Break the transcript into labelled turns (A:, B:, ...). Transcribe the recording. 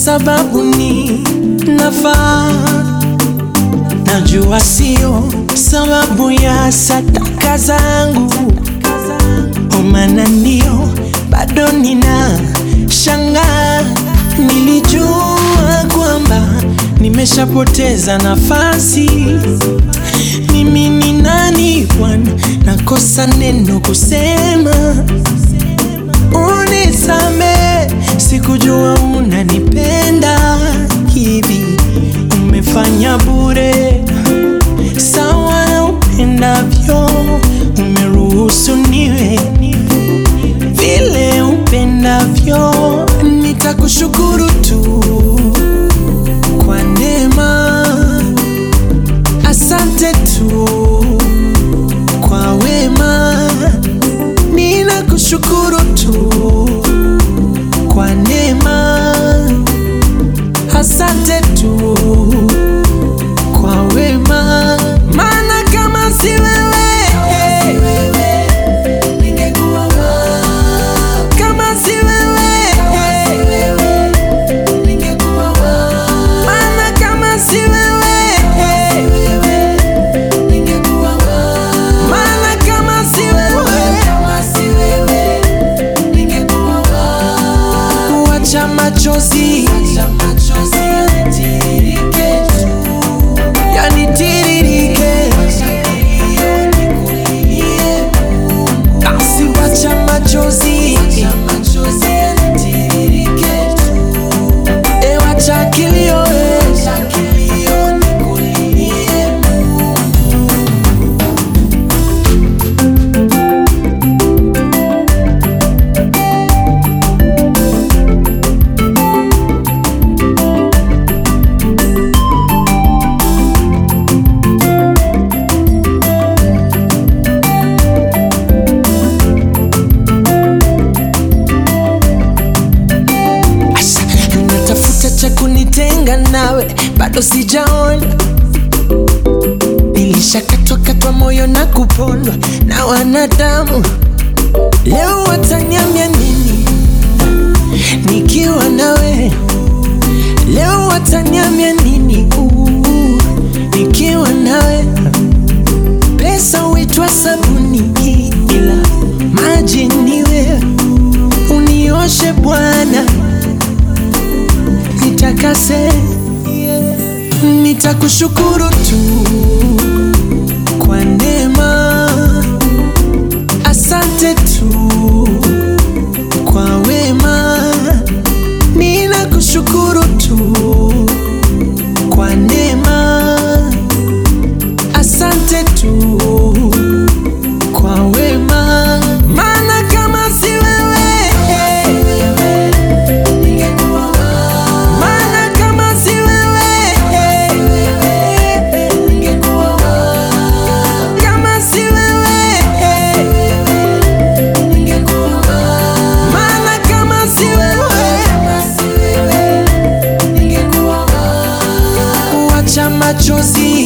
A: sababu ni nafaa. Najua sio sababu ya sataka zangu, omana ndio bado nina shangaa. Nilijua kwamba nimeshapoteza nafasi. Mimi ni nani Bwana, nakosa neno kusema Unisame, sikujua unanipenda hivi. Umefanya bure, sawa na upendavyo. Umeruhusu niwe vile upendavyo. Nitakushukuru tu kwa neema, asante tu kwa wema ninakushukuru tu kwa neema, asante tu kwa wema, maana kama si wewe kama si wewe maana kama si wewe maana kama si wewe kuacha machozi yanitiririke, basi wacha machozi e, wacha kilio e. Asha, natafuta cha kunitenga nawe, bado sijaona. Nilishakatwa katwa moyo na kupondwa na wanadamu. Leo wataniambia nini nikiwa nawe? Leo wataniambia nini uh, nikiwa nawe? Pesa huitwa sabuni, ila maji ni wewe. Unioshe Bwana, nitakase, nitakushukuru tu kwa neema, asante tu kwa wema, ninakushukuru tu kwa neema, asante tu kwa wema, maana kama si wewe maana kama si wewe, kama si wewe, maana kama si wewe, kuacha machozi